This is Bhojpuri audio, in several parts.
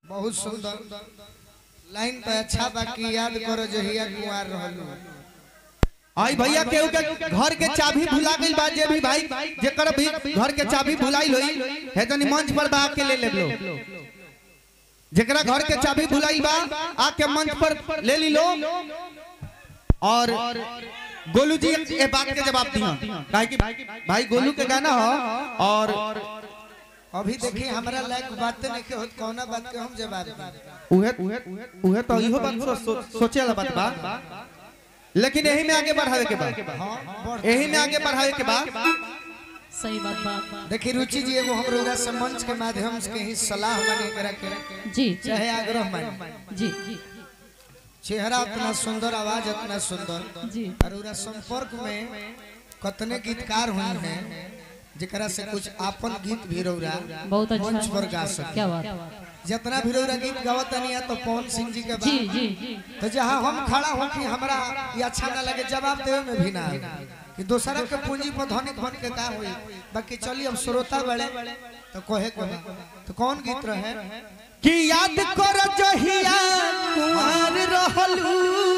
बहुत सुंदर लाइन तो अच्छा बाकी याद करो जहिया कुंवार रहलू आई भैया केहू के घर के चाबी भुला गइल बा जे भी भाई जेकर भी घर के चाबी भुलाइल होई है तनी मंच पर बा के ले ले लो जेकरा घर के चाबी भुलाइल बा आके मंच पर ले ली लो और गोलू जी ए बात के जवाब दिया काहे कि भाई गोलू के गाना हो और अभी देखी हमरा लायक बात नहीं के होत कौना बात के हम जवाब दी उहे उहे तो इहो बात सो- सो- सोचे वाला बात बा लेकिन यही में आगे बढ़ावे के बा हां बढ़ यही में आगे बढ़ावे के बा सही बात बा देखी रुचि जी एगो हम रोगा से मंच के माध्यम से ही सलाह माने करा के जी चाहे आग्रह माने जी जी चेहरा उतना सुंदर आवाज उतना सुंदर जी और उरा संपर्क में कतने गीतकार हुए हैं जेकरा से कुछ आपन गीत भी रौरा बहुत अच्छा मंच पर गा सके क्या बात जितना भी रौरा गीत गावत नहीं है तो पवन सिंह जी के जी बाद जी जी तो जहाँ हम खड़ा हो कि हमरा ये अच्छा ना लगे जवाब देवे में भी ना आए कि दूसरा के पूंजी पर धनिक बन के का होई बाकी चलिए अब श्रोता बड़े तो कहे को तो कौन गीत रहे कि याद कर जहिया कुमार रहलू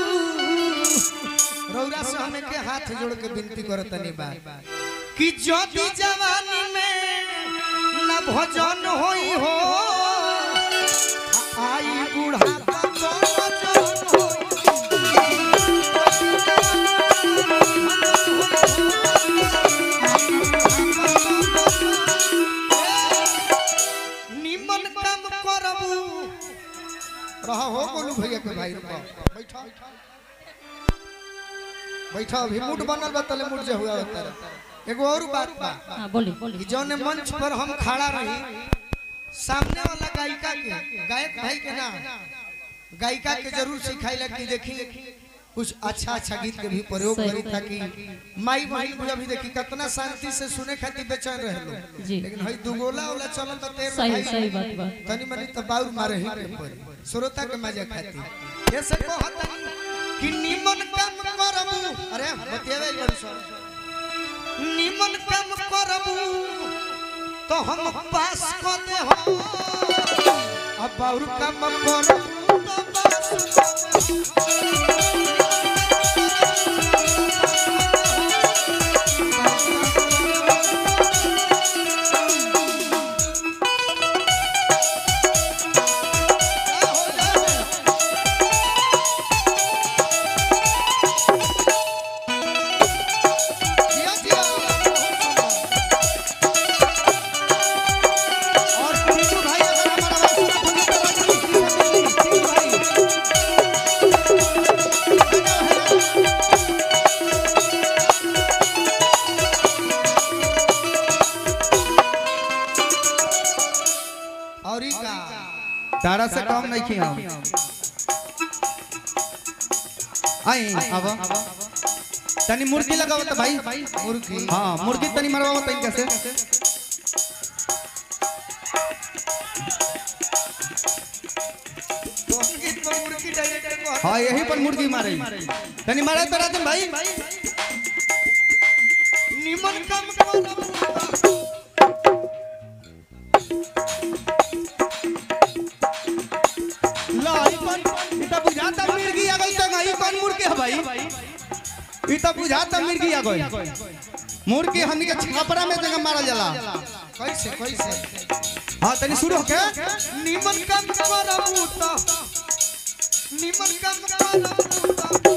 रौरा से हमें के हाथ जोड़ के विनती करो तनी बा कि ज्योति जवानी में न भजन होई हो आई बुढ़ापा तो भजन होई। निमन काम करबू रहा हो बोलू भैया के भाई रुको बैठा बैठा अभी मूड बनल बा तले मूड जे हुआ होता रहे। एगो और बात बा हाँ बोली कि बोली जौन मंच पर हम खड़ा रही सामने वाला गायिका के गायक भाई के ना गायिका के जरूर सिखाइला कि देखी कुछ अच्छा अच्छा गीत के भी प्रयोग सही। करी ताकि माई बहन बुझा भी देखी कितना शांति से सुने खातिर बेचैन रहे लोग जी लेकिन हई दुगोला वाला चलन तो तेर सही भाई सही बात बा तनी मनी तो बाउर मारे ही के पड़ी श्रोता के मजा खाती ऐसे कहत कि निमन काम करबू अरे बतियावे बड़ी सर निमन काम करबू तो हम पास कर दे हो अब बाउर काम करबू तो पास कर दे हो। जिया, जिया। और टीनू भाई अगर हमारा आवाज सुना तो नीचे बात कीजिए, टीनू भाई और ई का तारा से कम नहीं किया हम आई अब तनी मुर्गी लगाओ तो भाई मुर्गी हाँ मुर्गी तनी मरवाओ तनी कैसे संगीत पर मुर्गी डायरेक्टर को हाँ यही पर मुर्गी मारे तनी मारे तो राजन भाई निमन काम करबू लाई पर ई त बुझाता मिर्गी आ गई तो ई कौन मुर्गी है भाई ई त बुझाता मिर्गी आ गई मुर्गी हमनी के छापरा में जगह मारल जाला कैसे कैसे हाँ तनी शुरू होके निमन काम करबू तो निमन काम करबू तो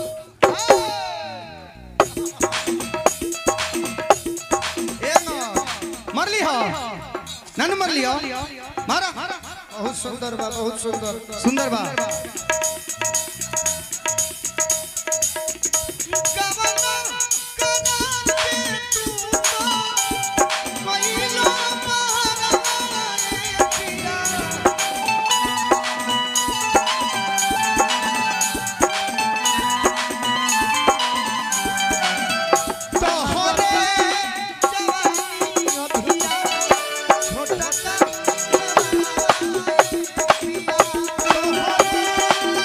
ए न मरली हो नन मरली हो मारा बहुत सुंदर बा बहुत सुंदर सुंदर बा गवना कना के तू तो कोइलो महाराए पिया तोहरे जवानी अभिया छोटा सा पिया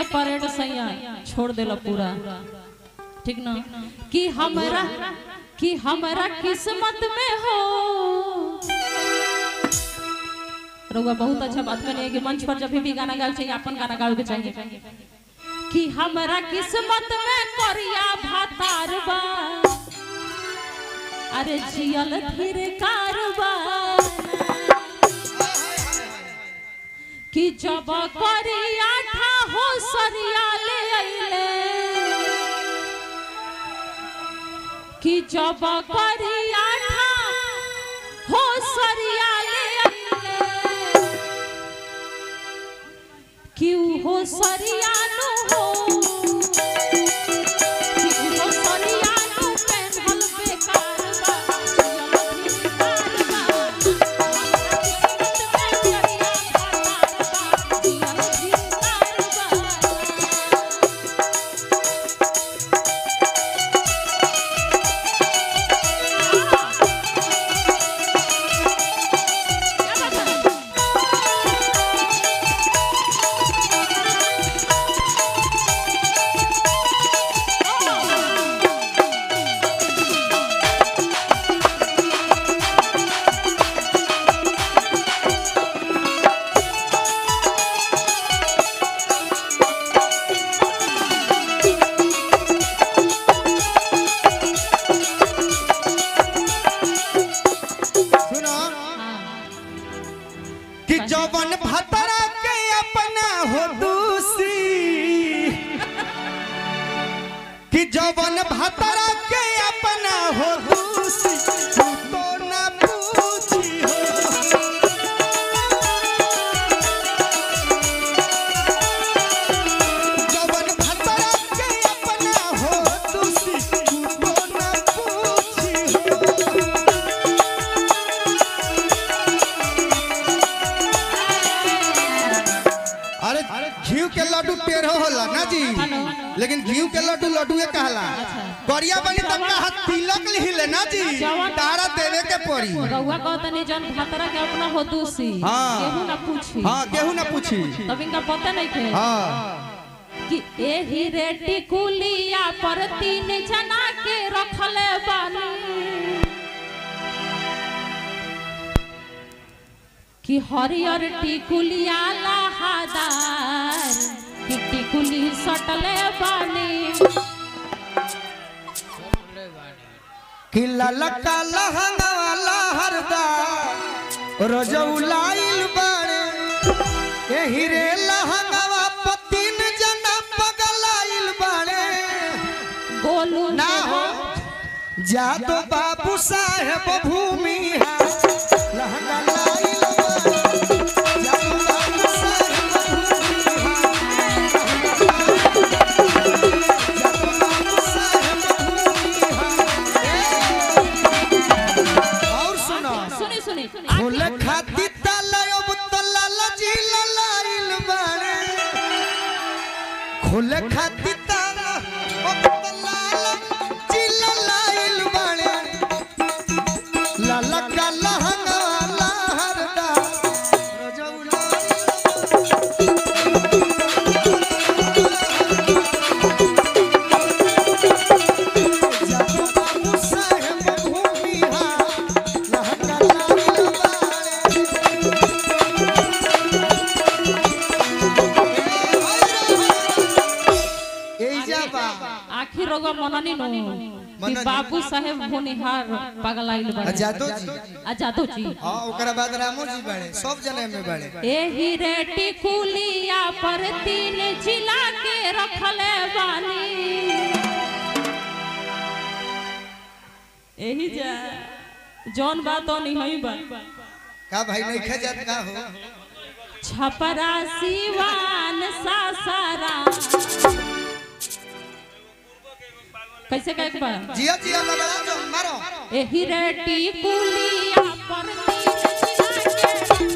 के परेड सैया छोड़ देला पूरा ठीक ना कि हमरा कि हमरा किस्मत में हो रउआ बहुत अच्छा बात करिए कि मंच पर जब भी गाना गावे चाहिए अपन गाना गावे के चाहिए कि हमरा किस्मत में करिया भातार बा अरे जियल फिर कारबार कि जब करिया था हो सरिया ले अइले कि जब करिया था हो सरिया ले अइले कि उ हो सरिया नु हो कि उ हो सरिया नु पेन्हल बेकार बा जियल फिर कारबार सुनो कि जवन भतरा के अपना हो दूसी कि जवन भतरा के अपना हो दूसी तू तो ना पूछी हो जवन भतरा के अपना हो दूसी तू तो ना पूछी हो अरे घीव के लड्डू टेढ़ो होला ना जी लेकिन घीव के लड्डू लड्डूए कहला करिया बनी तब का हाथ तिलक हिले ना जी तारा देवे के पड़ी रउआ कहता नहीं जन खतरा के अपना हो दूसी हाँ। केहू ना पूछी हाँ केहू ना पूछी तब इनका पता नहीं थे हाँ कि एही रेटी कुलिया पर तीन जना के रखले बानी कि हरियर टिकुलिया लहादार कि टिकुली सटले बानी कि ललका लहंगा लहरदा रजौलाइल बाड़े एही रे लहंगावा पतिन जना पगलाइल बाड़े गोलू ना हो जादो बाबू साहेब भूमि है लहंगा लाइल बाड़े। जादो बाबू साहेब भूमि है। जादो बाबू साहेब भूमि है। और सुनो सुनी सुनी फूल खाती तलयब तलाल जी ललाइल बाड़े फूल खाती तलयब तलाल जी ललाइल बाड़े लाला का लहंगा लहरदा जादू बाबू साहेब भूमि हा लहंगा लाइल बाड़े एजा बा आखिर रोगा मननी नो कि मननी। बाबू साहेब भोनिहार पगलाइल आ बानी जादो जी आ जादो जी हाँ ओकरा बाद रामो जी बाड़े सब जने में बाड़े एही रेटी कुलिया पर तीन जिला के रखले बानी एही जा जौन बात नहीं हई बा का भाई नहीं खा जात का हो छपरा सिवान सासारा कैसे कहे बा जिया जिया लबड़ा जो मारो एही रेटी कुलिया